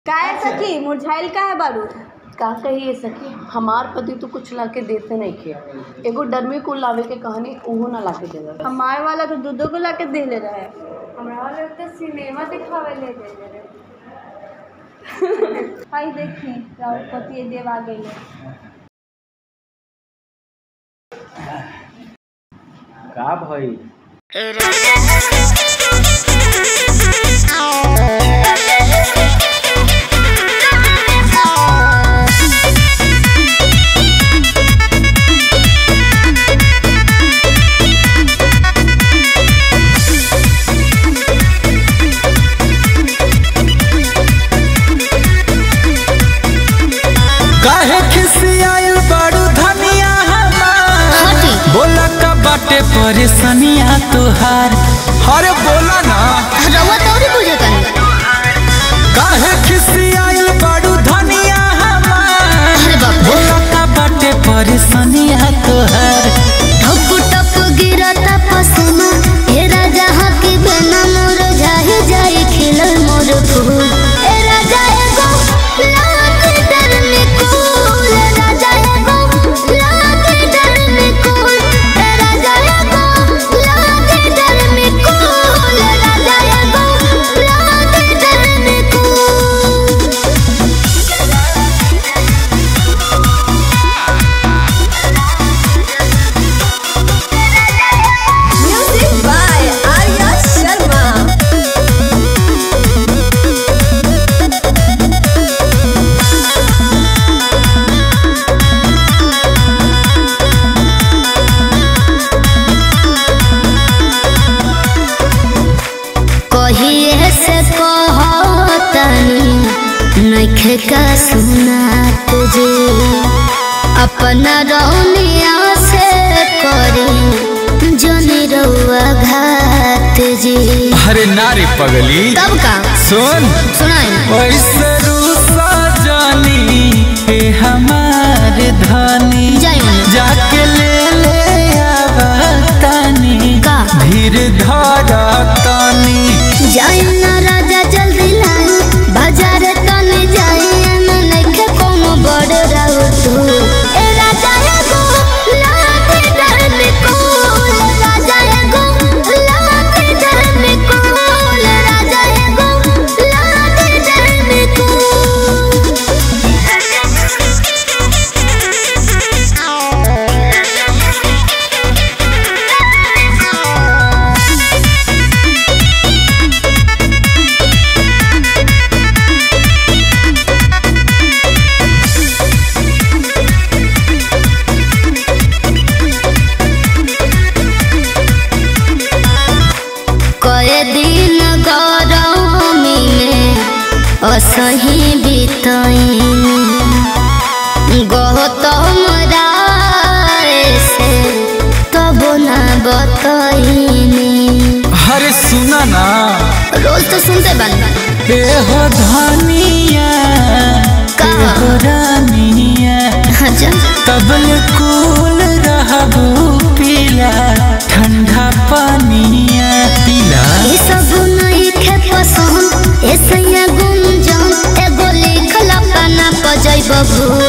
काहे सखी मुरझाइल काहे बारू का कहिए सखी हमार पति तो कुछ ला के देते नहीं खे एगो डरमी कुल लावे के कहानी उहो ना ला के देवे हमारे वाला तो दूधो को ला के देले रहे हमरा वाला तो सिनेमा दिखावे ले दे रहे भाई देखी राउर पति देव आ गई का भई काहे खिसियाइल बड़ू धनिया हमार बोला का बाटे परेशानिया तुहार अरे बोला ना रउआ तौरी बुझतन काहे खिसियाइल बड़ू धनिया हमार अरे बाप रे बोला का बाटे परेशानिया तुहार ठप ठप गिरता पसीना ए राजा हकी बिना मोर जाहि जाई खिलल मोर फूल ए राजा एगो लाख डर में कूल ए राजा एगो लाख डर में कूल ए राजा एगो लाख डर में कूल ए राजा एगो लाख डर में cool music by Arya Sharma कहिए से कहतनी नइखे का सुना तुझे अपना रौनिया से करी जनी रउआ घात जी अरे नारी पगली तब का सुन सुनाई ऐसे रूसा जानी हे हमार धनी जाई मने। जाके ले ले आवतानी का? धीर धारा तानी जाई ना राजा जल्दी लाई बाजार तने जाई एमे नइखे कोनो बड़ राउ तू ए राजा एगो लाख डर में कूल राजा एगो लाख डर में कूल राजा एगो लाख डर में कूल कए दिन गरमी में असही बितैनी गौतम राय से तब ना बतैनी अरे सुना ना रोज तो सुनते बन ए हो धनिया का? ए हो रानिया अच्छा तबल कूल रहबू पीला ठंडा पानिया पीला ये सब नहीं खे पसंद ऐसे गुंजन एगो लिखल अपना पजै बबू